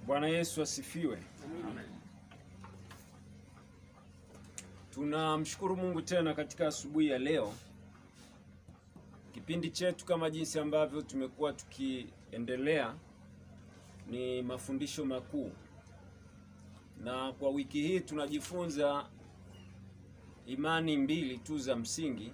Bwana Yesu asifiwe. Tunamshukuru Mungu tena katika asubuhi ya leo. Kipindi chetu kama jinsi ambavyo tumekuwa tukiendelea ni mafundisho makuu, na kwa wiki hii tunajifunza imani mbili tu za msingi.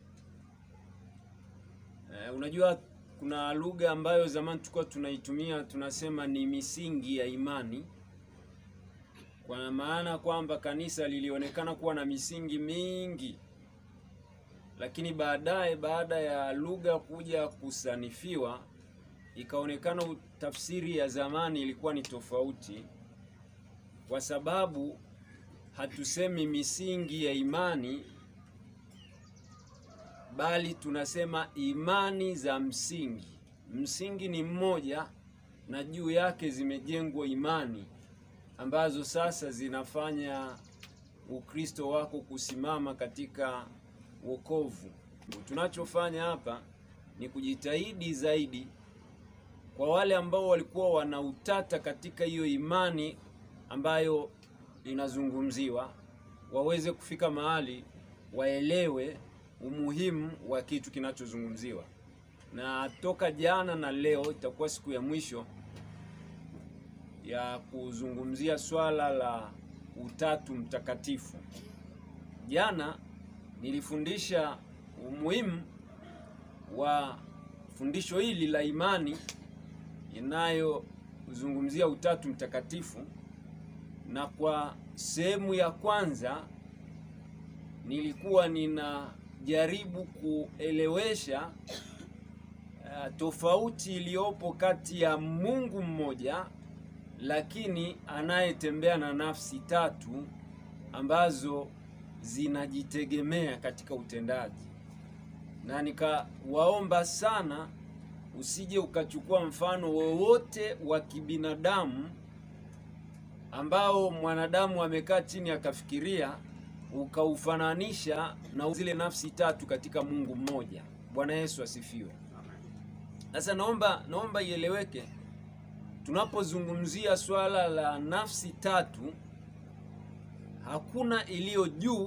E, unajua kuna lugha ambayo zamani tulikuwa tunaitumia tunasema ni misingi ya imani, kwa maana kwamba kanisa lilionekana kuwa na misingi mingi, lakini baadaye baada ya lugha kuja kusanifiwa ikaonekana tafsiri ya zamani ilikuwa ni tofauti, kwa sababu hatusemi misingi ya imani bali tunasema imani za msingi. Msingi ni mmoja na juu yake zimejengwa imani ambazo sasa zinafanya Ukristo wako kusimama katika wokovu. Tunachofanya hapa ni kujitahidi zaidi kwa wale ambao walikuwa wana utata katika hiyo imani ambayo inazungumziwa, waweze kufika mahali waelewe umuhimu wa kitu kinachozungumziwa. Na toka jana na leo itakuwa siku ya mwisho ya kuzungumzia swala la Utatu Mtakatifu. Jana nilifundisha umuhimu wa fundisho hili la imani inayozungumzia Utatu Mtakatifu, na kwa sehemu ya kwanza nilikuwa nina jaribu kuelewesha uh, tofauti iliyopo kati ya Mungu mmoja lakini anayetembea na nafsi tatu ambazo zinajitegemea katika utendaji, na nikawaomba sana usije ukachukua mfano wowote wa kibinadamu ambao mwanadamu amekaa chini akafikiria ukaufananisha na zile nafsi tatu katika Mungu mmoja. Bwana Yesu asifiwe. Sasa naomba naomba ieleweke, tunapozungumzia swala la nafsi tatu, hakuna iliyo juu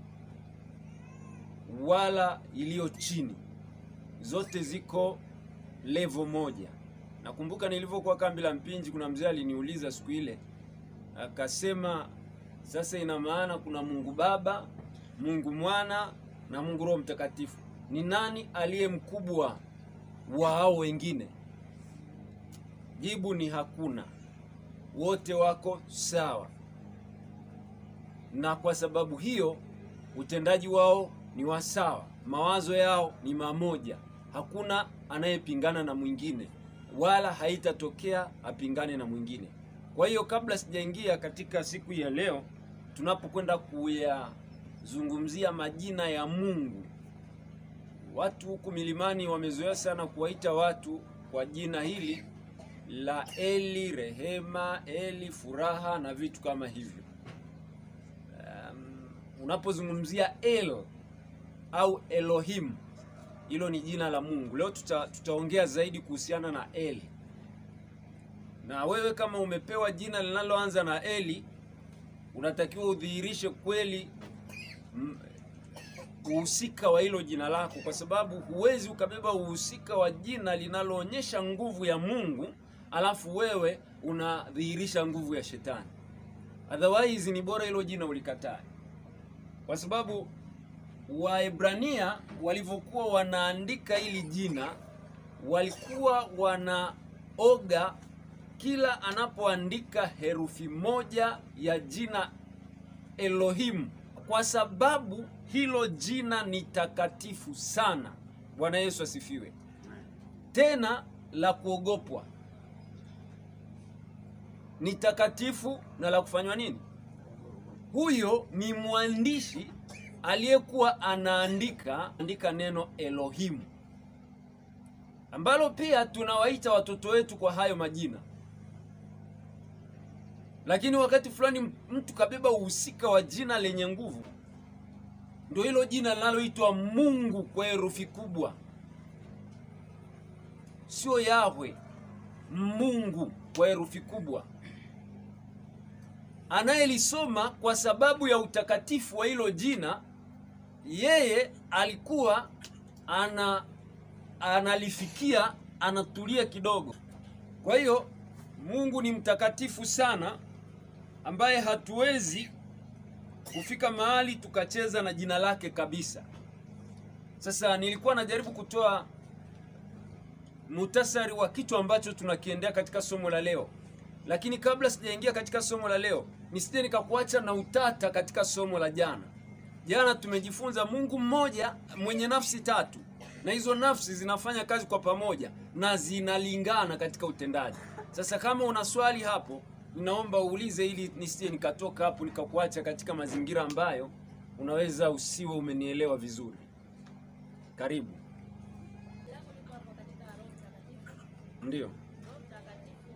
wala iliyo chini, zote ziko levo moja. Nakumbuka nilivyokuwa kambi la Mpinji, kuna mzee aliniuliza siku ile akasema sasa ina maana kuna Mungu Baba, Mungu Mwana na Mungu Roho Mtakatifu. Ni nani aliye mkubwa wa hao wengine? Jibu ni hakuna, wote wako sawa, na kwa sababu hiyo utendaji wao ni wa sawa, mawazo yao ni mamoja, hakuna anayepingana na mwingine, wala haitatokea apingane na mwingine. Kwa hiyo kabla sijaingia katika siku ya leo tunapokwenda kuyazungumzia majina ya Mungu, watu huku milimani wamezoea sana kuwaita watu kwa jina hili la Eli, rehema, Eli, furaha na vitu kama hivyo. Um, unapozungumzia El au Elohim, hilo ni jina la Mungu. Leo tuta, tutaongea zaidi kuhusiana na Eli, na wewe kama umepewa jina linaloanza na Eli unatakiwa udhihirishe kweli uhusika wa hilo jina lako, kwa sababu huwezi ukabeba uhusika wa jina linaloonyesha nguvu ya Mungu alafu wewe unadhihirisha nguvu ya shetani. Otherwise ni bora hilo jina ulikatae, kwa sababu Waebrania walivyokuwa wanaandika hili jina walikuwa wanaoga kila anapoandika herufi moja ya jina Elohim, kwa sababu hilo jina ni takatifu sana. Bwana Yesu asifiwe. Tena la kuogopwa, ni takatifu na la kufanywa nini? Huyo ni mwandishi aliyekuwa anaandika andika neno Elohim, ambalo pia tunawaita watoto wetu kwa hayo majina lakini wakati fulani mtu kabeba uhusika wa jina lenye nguvu, ndio hilo jina linaloitwa Mungu kwa herufi kubwa. sio Yahwe, Mungu kwa herufi kubwa. anayelisoma kwa sababu ya utakatifu wa hilo jina, yeye alikuwa ana analifikia anatulia kidogo. Kwa hiyo Mungu ni mtakatifu sana, ambaye hatuwezi kufika mahali tukacheza na jina lake kabisa. Sasa nilikuwa najaribu kutoa muhtasari wa kitu ambacho tunakiendea katika somo la leo, lakini kabla sijaingia katika somo la leo, nisije nikakuacha na utata katika somo la jana. Jana tumejifunza Mungu mmoja mwenye nafsi tatu, na hizo nafsi zinafanya kazi kwa pamoja na zinalingana katika utendaji. Sasa kama una swali hapo, ninaomba uulize, ili nisije nikatoka hapo nikakuacha katika mazingira ambayo unaweza usiwe umenielewa vizuri. Karibu. Langu liko hapo katika Roho Mtakatifu. Ndio, Roho Mtakatifu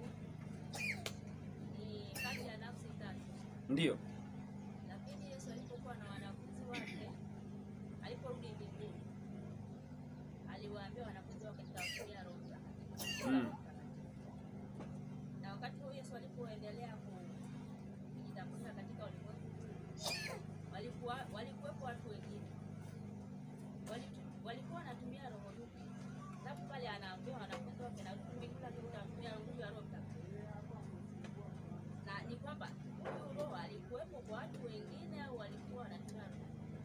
ni kati ya nafsi tatu, ndio, lakini Yesu alipokuwa na wanafunzi wake, aliporudi mbinguni, aliwaambia wanafunzi wake, nitawapokea Roho Mtakatifu. Mm. Na wakati huo Yesu alipoendelea ku- kujitambulisha katika ulimwengu, walikuwa walikuwepo watu wengine Walitu- walikuwa wanatumia roho dupi, sababu pale anaambia wanafunzi wake na mbinguni atatumia nguvu ya Roho Mtakatifu, na ni kwamba huyu roho alikuwepo kwa watu wengine au walikuwa wanatumia roho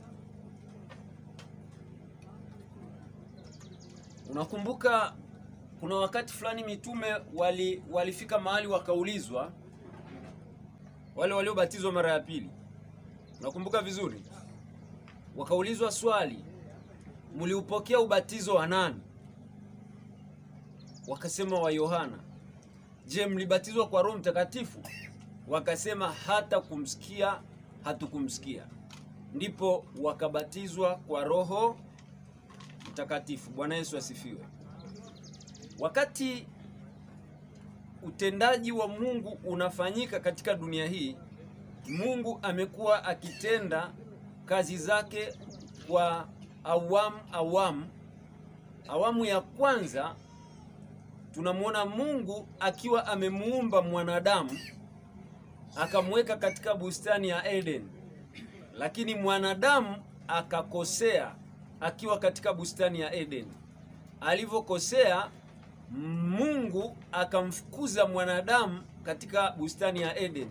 unakumbuka kuna wakati fulani mitume wali walifika mahali wakaulizwa, wale waliobatizwa mara ya pili, unakumbuka vizuri, wakaulizwa swali, mliupokea ubatizo wa nani? Wakasema wa Yohana. Je, mlibatizwa kwa Roho Mtakatifu? Wakasema hata kumsikia hatukumsikia. Ndipo wakabatizwa kwa Roho Mtakatifu. Bwana Yesu asifiwe. Wakati utendaji wa Mungu unafanyika katika dunia hii, Mungu amekuwa akitenda kazi zake kwa awamu awamu. Awamu ya kwanza tunamwona Mungu akiwa amemuumba mwanadamu akamweka katika bustani ya Eden, lakini mwanadamu akakosea akiwa katika bustani ya Eden. Alivyokosea, Mungu akamfukuza mwanadamu katika bustani ya Eden,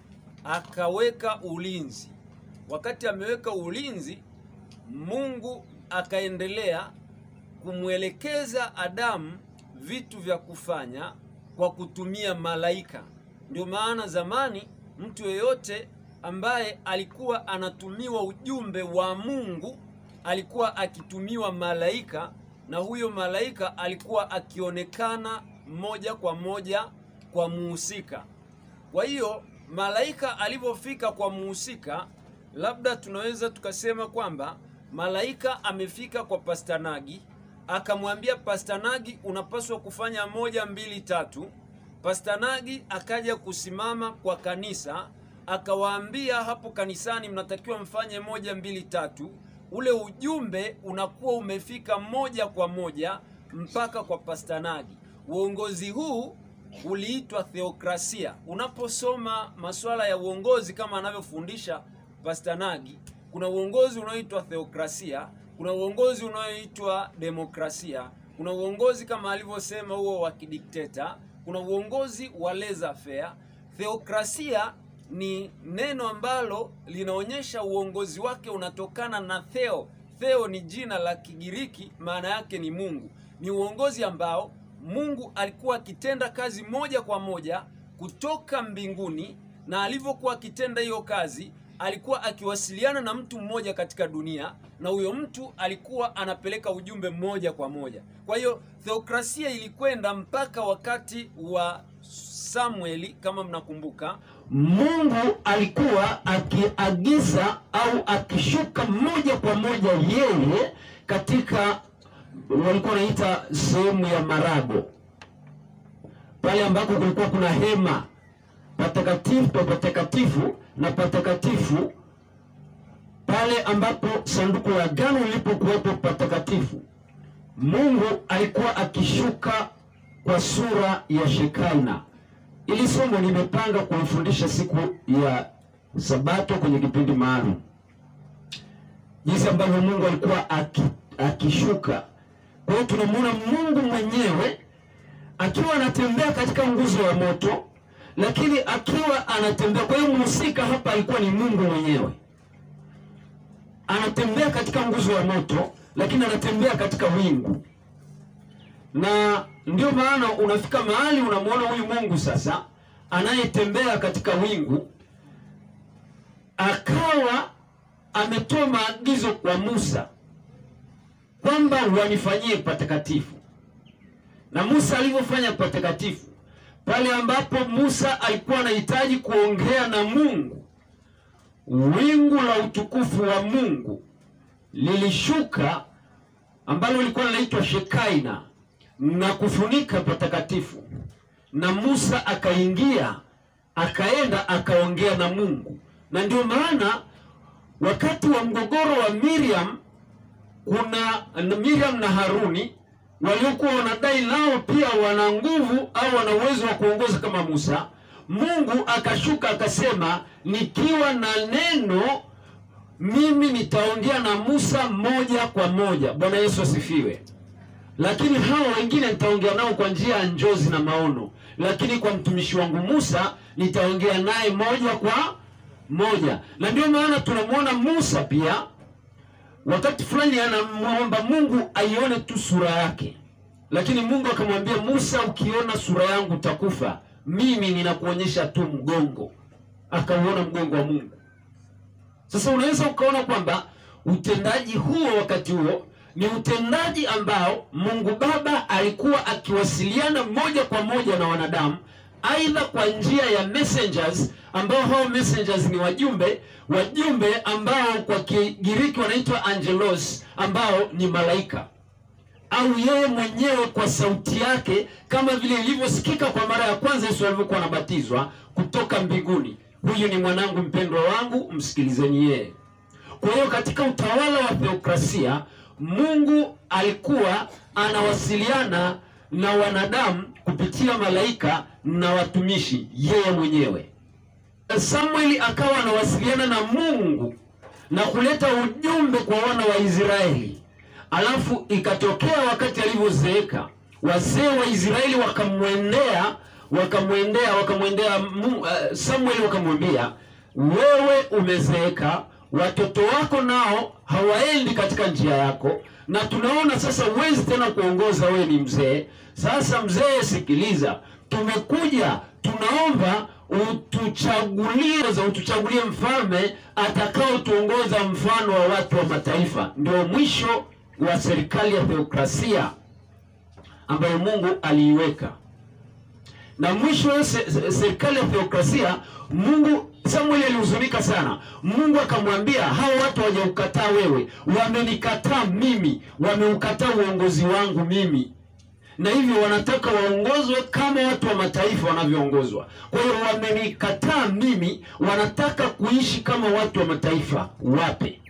akaweka ulinzi. Wakati ameweka ulinzi, Mungu akaendelea kumwelekeza Adamu vitu vya kufanya kwa kutumia malaika. Ndio maana zamani mtu yeyote ambaye alikuwa anatumiwa ujumbe wa Mungu alikuwa akitumiwa malaika, na huyo malaika alikuwa akionekana moja kwa moja kwa muhusika. Kwa hiyo malaika alivyofika kwa muhusika, labda tunaweza tukasema kwamba malaika amefika kwa Pastanagi, akamwambia Pastanagi, unapaswa kufanya moja mbili tatu. Pastanagi akaja kusimama kwa kanisa, akawaambia hapo kanisani, mnatakiwa mfanye moja mbili tatu. Ule ujumbe unakuwa umefika moja kwa moja mpaka kwa Pastanagi. Uongozi huu uliitwa theokrasia. Unaposoma masuala ya uongozi kama anavyofundisha Pastanagi, kuna uongozi unaoitwa theokrasia, kuna uongozi unaoitwa demokrasia, kuna uongozi kama alivyosema huo wa kidikteta, kuna uongozi wa laissez faire. Theokrasia ni neno ambalo linaonyesha uongozi wake unatokana na theo. Theo ni jina la Kigiriki, maana yake ni Mungu. Ni uongozi ambao Mungu alikuwa akitenda kazi moja kwa moja kutoka mbinguni, na alivyokuwa akitenda hiyo kazi, alikuwa akiwasiliana na mtu mmoja katika dunia, na huyo mtu alikuwa anapeleka ujumbe moja kwa moja. Kwa hiyo theokrasia ilikwenda mpaka wakati wa Samueli, kama mnakumbuka, Mungu alikuwa akiagiza au akishuka moja kwa moja yeye katika walikuwa wanaita sehemu ya marago, pale ambako kulikuwa kuna hema patakatifu pa patakatifu na patakatifu, pale ambapo sanduku la agano lilipokuwepo patakatifu. Mungu alikuwa akishuka kwa sura ya Shekaina. Ili somo nimepanga kulifundisha siku ya Sabato kwenye kipindi maalum, jinsi ambavyo Mungu alikuwa aki, akishuka. Kwa hiyo tunamwona Mungu mwenyewe akiwa anatembea katika nguzo ya moto, lakini akiwa anatembea. Kwa hiyo mhusika hapa alikuwa ni Mungu mwenyewe, anatembea katika nguzo ya moto, lakini anatembea katika wingu na ndio maana unafika mahali unamwona huyu Mungu sasa anayetembea katika wingu, akawa ametoa maagizo kwa Musa kwamba wanifanyie patakatifu. Na Musa alivyofanya patakatifu, pale ambapo Musa alikuwa anahitaji kuongea na Mungu, wingu la utukufu wa Mungu lilishuka ambalo lilikuwa linaitwa Shekaina na kufunika patakatifu, na Musa akaingia akaenda akaongea na Mungu. Na ndio maana wakati wa mgogoro wa Miriam, kuna na Miriam na Haruni waliokuwa wanadai nao pia wana nguvu au wana uwezo wa kuongoza kama Musa. Mungu akashuka akasema, nikiwa na neno mimi nitaongea na Musa moja kwa moja. Bwana Yesu asifiwe lakini hao wengine nitaongea nao kwa njia ya njozi na maono, lakini kwa mtumishi wangu Musa nitaongea naye moja kwa moja. Na ndio maana tunamwona Musa pia wakati fulani anamwomba Mungu aione tu sura yake, lakini Mungu akamwambia Musa, ukiona sura yangu utakufa, mimi ninakuonyesha tu mgongo. Akauona mgongo wa Mungu. Sasa unaweza ukaona kwamba utendaji huo wakati huo ni utendaji ambao Mungu Baba alikuwa akiwasiliana moja kwa moja na wanadamu, aidha kwa njia ya messengers, ambao hao messengers ni wajumbe, wajumbe ambao kwa Kigiriki wanaitwa angelos, ambao ni malaika, au yeye mwenyewe kwa sauti yake, kama vile ilivyosikika kwa mara ya kwanza Yesu alivyokuwa anabatizwa kutoka mbinguni, huyu ni mwanangu mpendwa wangu, msikilizeni yeye. Kwa hiyo katika utawala wa theokrasia Mungu alikuwa anawasiliana na wanadamu kupitia malaika na watumishi yeye mwenyewe. Samueli akawa anawasiliana na Mungu na kuleta ujumbe kwa wana wa Israeli. Alafu ikatokea wakati alivyozeeka, wazee wa Israeli wakamwendea wakamwendea wakamwendea Mu- uh, Samueli wakamwambia, wewe umezeeka watoto wako nao hawaendi katika njia yako, na tunaona sasa huwezi tena kuongoza, wewe ni mzee. Sasa mzee, sikiliza, tumekuja tunaomba utuchagulie za utuchagulie mfalme atakao tuongoza mfano wa watu wa mataifa. Ndio mwisho wa serikali ya theokrasia ambayo Mungu aliiweka na mwisho wa se- se- serikali ya theokrasia Mungu Samueli alihuzunika sana. Mungu akamwambia hao watu hawajaukataa wewe, wamenikataa mimi, wameukataa uongozi wangu mimi, na hivyo wanataka waongozwe kama watu wa mataifa wanavyoongozwa. Kwa hiyo wamenikataa mimi, wanataka kuishi kama watu wa mataifa. Wape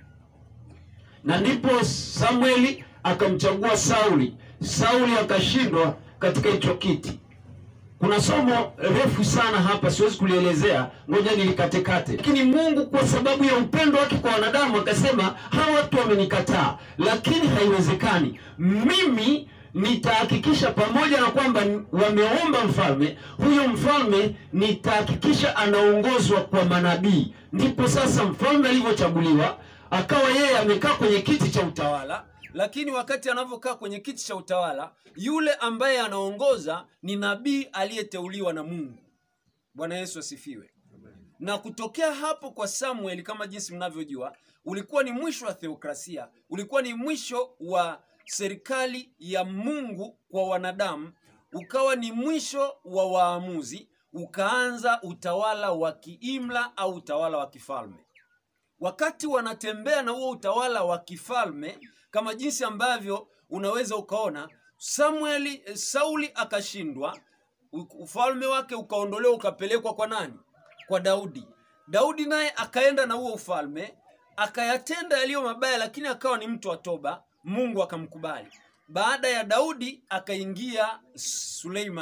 na ndipo Samueli akamchagua Sauli. Sauli akashindwa katika hicho kiti. Kuna somo refu sana hapa, siwezi kulielezea, ngoja nilikatekate. Lakini Mungu kwa sababu ya upendo wake kwa wanadamu akasema, hawa watu wamenikataa, lakini haiwezekani. Mimi nitahakikisha pamoja na kwamba wameomba mfalme, huyo mfalme nitahakikisha anaongozwa kwa manabii. Ndipo sasa mfalme alivyochaguliwa, akawa yeye amekaa kwenye kiti cha utawala lakini wakati anavyokaa kwenye kiti cha utawala, yule ambaye anaongoza ni nabii aliyeteuliwa na Mungu. Bwana Yesu asifiwe. Na kutokea hapo kwa Samueli, kama jinsi mnavyojua, ulikuwa ni mwisho wa theokrasia, ulikuwa ni mwisho wa serikali ya Mungu kwa wanadamu, ukawa ni mwisho wa waamuzi, ukaanza utawala wa kiimla au utawala wa kifalme wakati wanatembea na huo utawala wa kifalme kama jinsi ambavyo unaweza ukaona Samueli eh, Sauli akashindwa, u- ufalme wake ukaondolewa ukapelekwa kwa nani? Kwa Daudi. Daudi naye akaenda na huo ufalme akayatenda yaliyo mabaya, lakini akawa ni mtu wa toba, Mungu akamkubali. Baada ya Daudi akaingia Suleiman,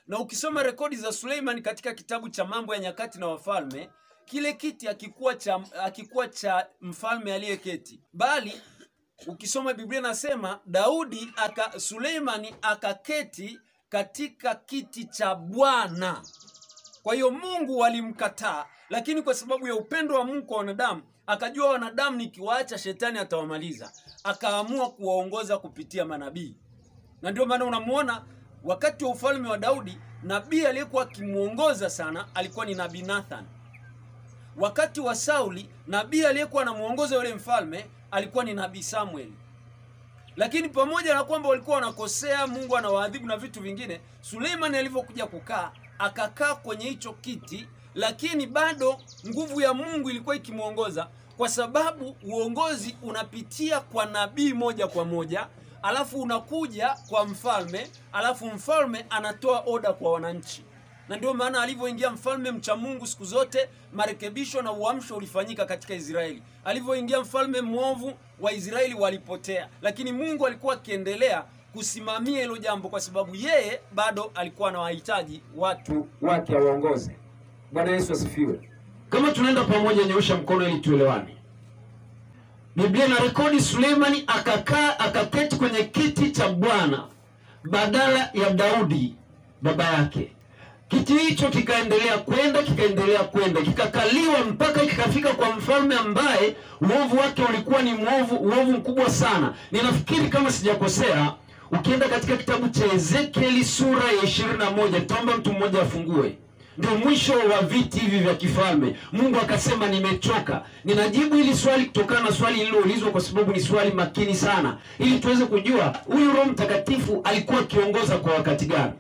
na ukisoma rekodi za Suleiman katika kitabu cha Mambo ya Nyakati na Wafalme, kile kiti hakikuwa cha, hakikuwa cha mfalme aliyeketi, bali ukisoma Biblia nasema Daudi aka Suleimani akaketi katika kiti cha Bwana. Kwa hiyo Mungu walimkataa, lakini kwa sababu ya upendo wa Mungu kwa wanadamu, akajua wanadamu nikiwaacha shetani atawamaliza, akaamua kuwaongoza kupitia manabii. Na ndio maana unamuona wakati wa ufalme wa Daudi, nabii aliyekuwa akimuongoza sana alikuwa ni nabii Nathan. Wakati wa Sauli, nabii aliyekuwa anamuongoza yule mfalme alikuwa ni nabii Samuel. Lakini pamoja na kwamba walikuwa wanakosea, Mungu anawaadhibu na vitu vingine, Suleimani alivyokuja kukaa, akakaa kwenye hicho kiti, lakini bado nguvu ya Mungu ilikuwa ikimwongoza, kwa sababu uongozi unapitia kwa nabii moja kwa moja, alafu unakuja kwa mfalme, alafu mfalme anatoa oda kwa wananchi na ndio maana alivyoingia mfalme mcha Mungu, siku zote marekebisho na uamsho ulifanyika katika Israeli. Alivyoingia mfalme mwovu, Waisraeli walipotea, lakini Mungu alikuwa akiendelea kusimamia hilo jambo, kwa sababu yeye bado alikuwa anawahitaji watu wake awaongoze. Bwana Yesu asifiwe. Kama tunaenda pamoja, nyoosha mkono ili tuelewane. Biblia na rekodi Suleimani akakaa akaketi kwenye kiti cha Bwana badala ya Daudi baba yake. Kiti hicho kikaendelea kwenda kikaendelea kwenda kikakaliwa mpaka kikafika kwa mfalme ambaye uovu wake ulikuwa ni mwovu, uovu mkubwa sana. Ninafikiri kama sijakosea, ukienda katika kitabu cha Ezekieli sura ya ishirini na moja nitaomba mtu mmoja afungue ndio mwisho wa viti hivi vya kifalme. Mungu akasema, nimechoka. Ninajibu hili swali kutokana na swali lililoulizwa, kwa sababu ni swali makini sana, ili tuweze kujua huyu Roho Mtakatifu alikuwa akiongoza kwa wakati gani.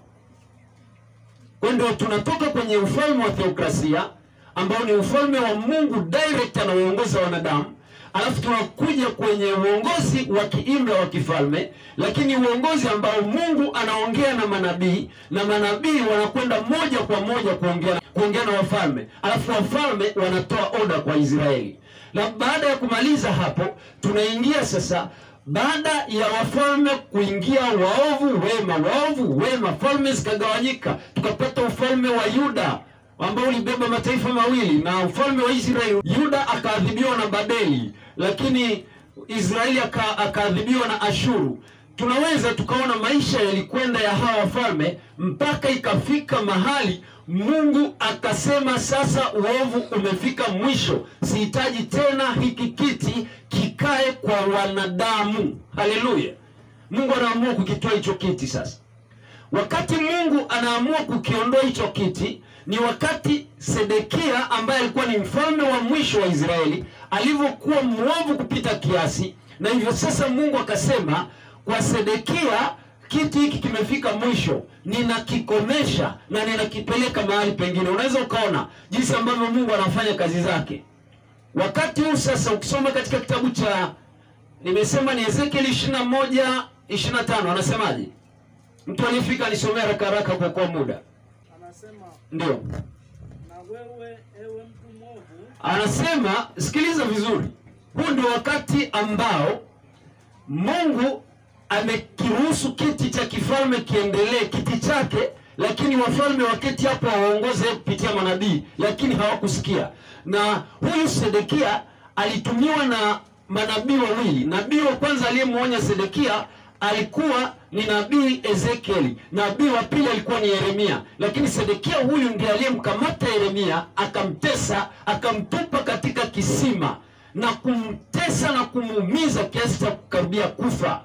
Kwa ndio tunatoka kwenye ufalme wa theokrasia ambao ni ufalme wa Mungu direct anaoongoza wanadamu, alafu tunakuja kwenye uongozi wa kiimla wa kifalme, lakini uongozi ambao Mungu anaongea na manabii na manabii wanakwenda moja kwa moja kuongea kuongea na wafalme, alafu wafalme wanatoa oda kwa Israeli. Na baada ya kumaliza hapo, tunaingia sasa baada ya wafalme kuingia waovu wema, waovu wema, falme zikagawanyika, tukapata ufalme wa Yuda ambao ulibeba mataifa mawili na ufalme wa Israeli. Yuda akaadhibiwa na Babeli, lakini Israeli aka- akaadhibiwa na Ashuru. Tunaweza tukaona maisha yalikwenda ya hawa wafalme mpaka ikafika mahali Mungu akasema, sasa uovu umefika mwisho, sihitaji tena hiki kiti kikae kwa wanadamu. Haleluya! Mungu anaamua kukitoa hicho kiti sasa. Wakati Mungu anaamua kukiondoa hicho kiti ni wakati Sedekia ambaye alikuwa ni mfalme wa mwisho wa Israeli alivyokuwa mwovu kupita kiasi, na hivyo sasa Mungu akasema kwa Sedekia, kiti hiki kimefika mwisho, ninakikomesha na ninakipeleka mahali pengine. Unaweza ukaona jinsi ambavyo Mungu anafanya kazi zake. Wakati huu sasa, ukisoma katika kitabu cha nimesema ni Ezekieli 21 25, anasemaje? Mtu aliyefika anisomea haraka haraka kwa kwa muda. Anasema, Ndio. na wewe ewe mtu mwovu, Anasema sikiliza vizuri. Huu ndio wakati ambao Mungu amekiruhusu kiti cha kifalme kiendelee kiti chake, lakini wafalme waketi hapo waongoze kupitia manabii, lakini hawakusikia. Na huyu Sedekia alitumiwa na manabii wawili. Nabii wa kwanza aliyemwonya Sedekia alikuwa ni nabii Ezekieli, nabii wa pili alikuwa ni Yeremia, lakini Sedekia huyu ndiye aliyemkamata Yeremia akamtesa, akamtupa katika kisima na kumtesa na kumuumiza kiasi cha kukaribia kufa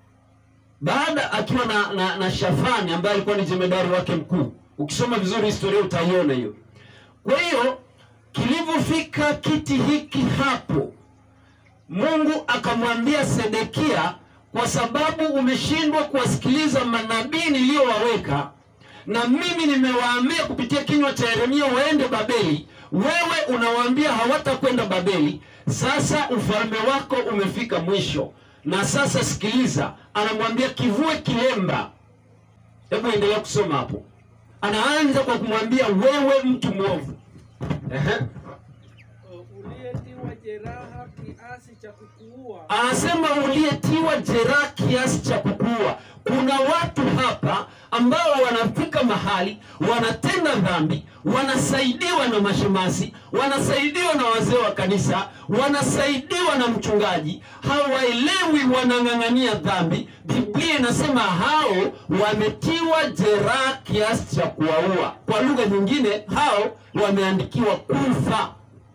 baada akiwa na, na, na Shafani ambaye alikuwa ni jemedari wake mkuu. Ukisoma vizuri historia utaiona hiyo. Kwa hiyo kilivyofika kiti hiki hapo, Mungu akamwambia Sedekia, kwa sababu umeshindwa kuwasikiliza manabii niliyowaweka na mimi nimewaambia kupitia kinywa cha Yeremia waende Babeli, wewe unawaambia hawatakwenda Babeli. Sasa ufalme wako umefika mwisho, na sasa sikiliza, anamwambia kivue kilemba. Hebu endelea kusoma hapo. Anaanza kwa kumwambia wewe mtu mwovu. Ehe. uh, uliyetiwa jeraha kiasi cha kukuua, anasema uliyetiwa jeraha kiasi cha kukua. Kuna watu hapa ambao wanafika mahali wanatenda dhambi, wanasaidiwa na mashemasi, wanasaidiwa na wazee wa kanisa, wanasaidiwa na mchungaji, hawaelewi, wanang'ang'ania dhambi. Biblia inasema hao wametiwa jeraha kiasi cha kuwaua. Kwa lugha nyingine, hao wameandikiwa kufa.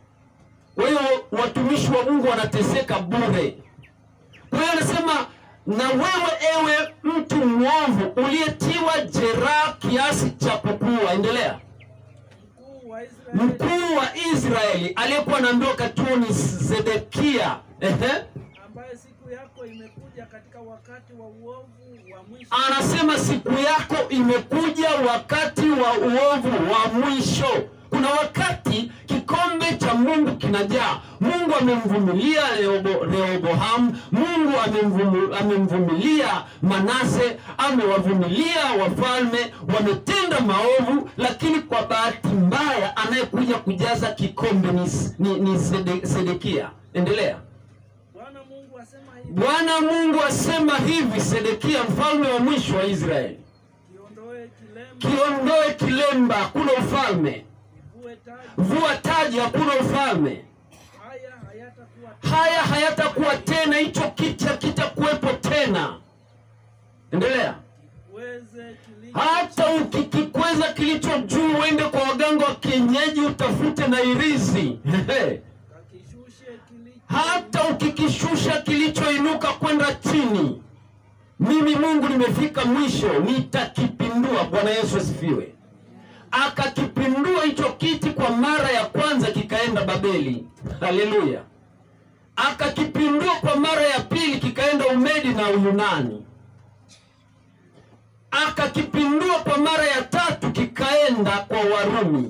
Kwa hiyo watumishi wa Mungu wanateseka bure. Kwa hiyo anasema na wewe ewe mtu mwovu uliyetiwa jeraha kiasi cha kukua. Endelea. mkuu wa Israeli Mkuu wa Israeli aliyekuwa anaambiwa wakati huo ni Sedekia. Ehe. ambaye siku yako imekuja katika wakati wa uovu wa mwisho, Anasema siku yako imekuja, wakati wa uovu wa mwisho. Kuna wakati kikombe cha Mungu kinajaa. Mungu amemvumilia Rehobo- Rehoboamu, Mungu amemvumu- amemvumilia Manase, amewavumilia wafalme, wametenda maovu, lakini kwa bahati mbaya anayekuja kujaza kikombe ni, ni, ni Sede, Sedekia. Endelea. Bwana Mungu asema hivi, Bwana Mungu asema hivi, Sedekia mfalme wa mwisho wa Israeli, kiondoe kilemba, kiondoe kilemba, hakuna ufalme. ivue taji, Vua taji, hakuna ufalme. haya hayatakuwa Haya hayatakuwa tena, hicho kiti hakitakuwepo tena. Endelea. kiweze kilicho Hata ukikikweza kilicho juu, uende kwa waganga wa kienyeji utafute na irizi kakishushe kilicho hata ukikishusha kilichoinuka kwenda chini, mimi Mungu nimefika mwisho, nitakipindua. Bwana Yesu asifiwe. Akakipindua hicho kiti kwa mara ya kwanza, kikaenda Babeli. Haleluya! Akakipindua kwa mara ya pili, kikaenda Umedi na Uyunani. Akakipindua kwa mara ya tatu, kikaenda kwa Warumi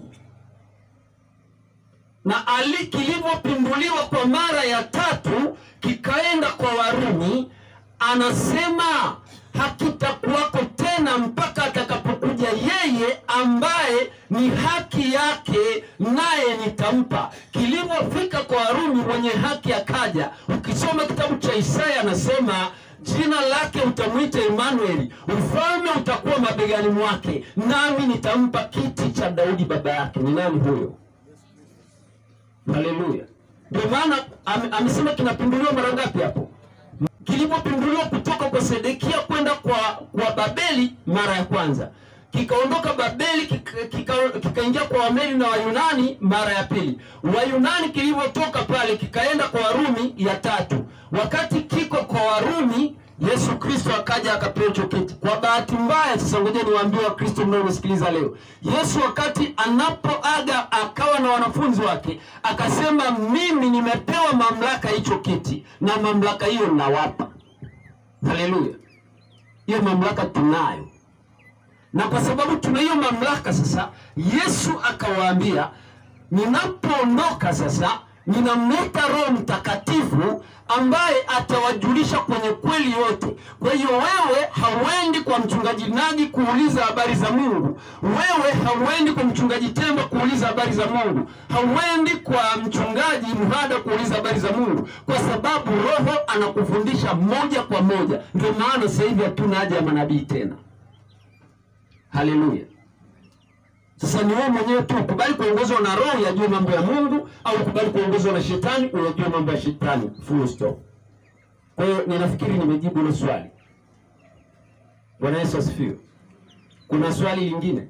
na ali kilivyopinduliwa kwa mara ya tatu kikaenda kwa Warumi, anasema hakitakuwako tena mpaka atakapokuja yeye ambaye ni haki yake, naye nitampa. Kilivyofika kwa Warumi, mwenye haki akaja. Ukisoma kitabu cha Isaya anasema jina lake utamwita Emanueli, ufalme utakuwa mabegani mwake, nami nitampa kiti cha Daudi baba yake. Ni nani huyo? Haleluya! Ndio maana ame- amesema kinapinduliwa mara ngapi hapo? Kilipopinduliwa kutoka kwa Sedekia kwenda kwa kwa Babeli mara ya kwanza, kikaondoka Babeli kikaingia kika, kikaingia kwa Wameli na Wayunani mara ya pili. Wayunani kilivyotoka pale kikaenda kwa Warumi ya tatu. Wakati kiko kwa Warumi, Yesu Kristo akaja akapewa hicho kiti. Kwa bahati mbaya, sasa ngoja niwaambie Wakristo mnaonisikiliza leo, Yesu wakati anapoaga akawa na wanafunzi wake akasema, mimi nimepewa mamlaka hicho kiti, na mamlaka hiyo nawapa. Haleluya! Hiyo mamlaka tunayo, na kwa sababu tuna hiyo mamlaka sasa, Yesu akawaambia, ninapoondoka sasa ninamleta Roho Mtakatifu ambaye atawajulisha kwenye kweli yote. Kwa hiyo wewe hauendi kwa mchungaji Nagi kuuliza habari za Mungu, wewe hauendi kwa mchungaji Temba kuuliza habari za Mungu, hauendi kwa mchungaji Mhada kuuliza habari za Mungu, kwa sababu Roho anakufundisha moja kwa moja. Ndio maana sasa hivi hatuna haja ya manabii tena. Haleluya! Sasa ni wewe mwenyewe tu ukubali kuongozwa na roho yajue mambo ya Mungu, au ukubali kuongozwa na shetani uyajue mambo ya shetani. Full stop. Kwa hiyo ninafikiri nimejibu hilo swali. Bwana Yesu asifiwe. Kuna swali lingine?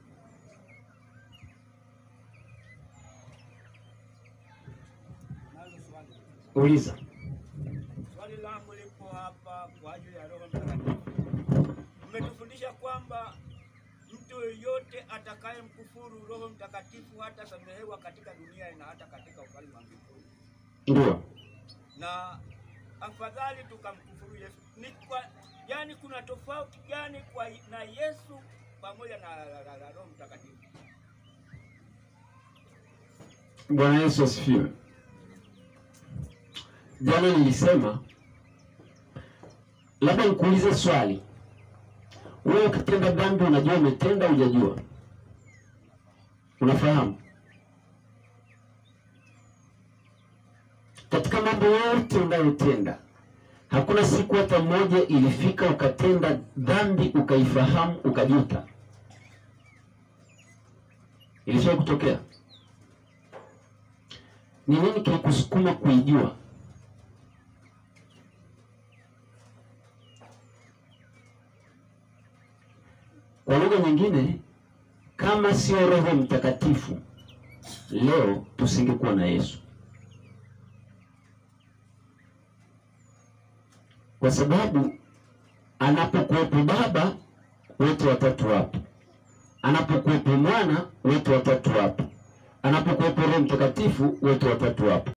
nalo swali. Uliza. Swali langu lipo hapa kwa ajili ya Roho Mtakatifu. Mmetufundisha kwamba mtu yeyote atakayemkufuru Roho Mtakatifu hatasamehewa katika dunia na hata katika ufalme wa mbinguni, Ndio. na afadhali tukamkufuru Yesu. Ni kwa yani, kuna tofauti gani kwa na Yesu pamoja na, na, na, na Roho Mtakatifu? Bwana Yesu asifiwe. Jana nilisema labda nikuulize swali. Wewe ukitenda dhambi unajua umetenda, hujajua? Unafahamu? mambo yote unayotenda, hakuna siku hata moja ilifika ukatenda dhambi ukaifahamu ukajuta? Ilishawahi kutokea? Ni nini kilikusukuma kuijua? Kwa lugha nyingine, kama sio Roho Mtakatifu, leo tusingekuwa na Yesu, kwa sababu anapokuwepo Baba wote watatu wapo, anapokuwepo Mwana wote watatu wapo, anapokuwepo Roho Mtakatifu wote watatu wapo.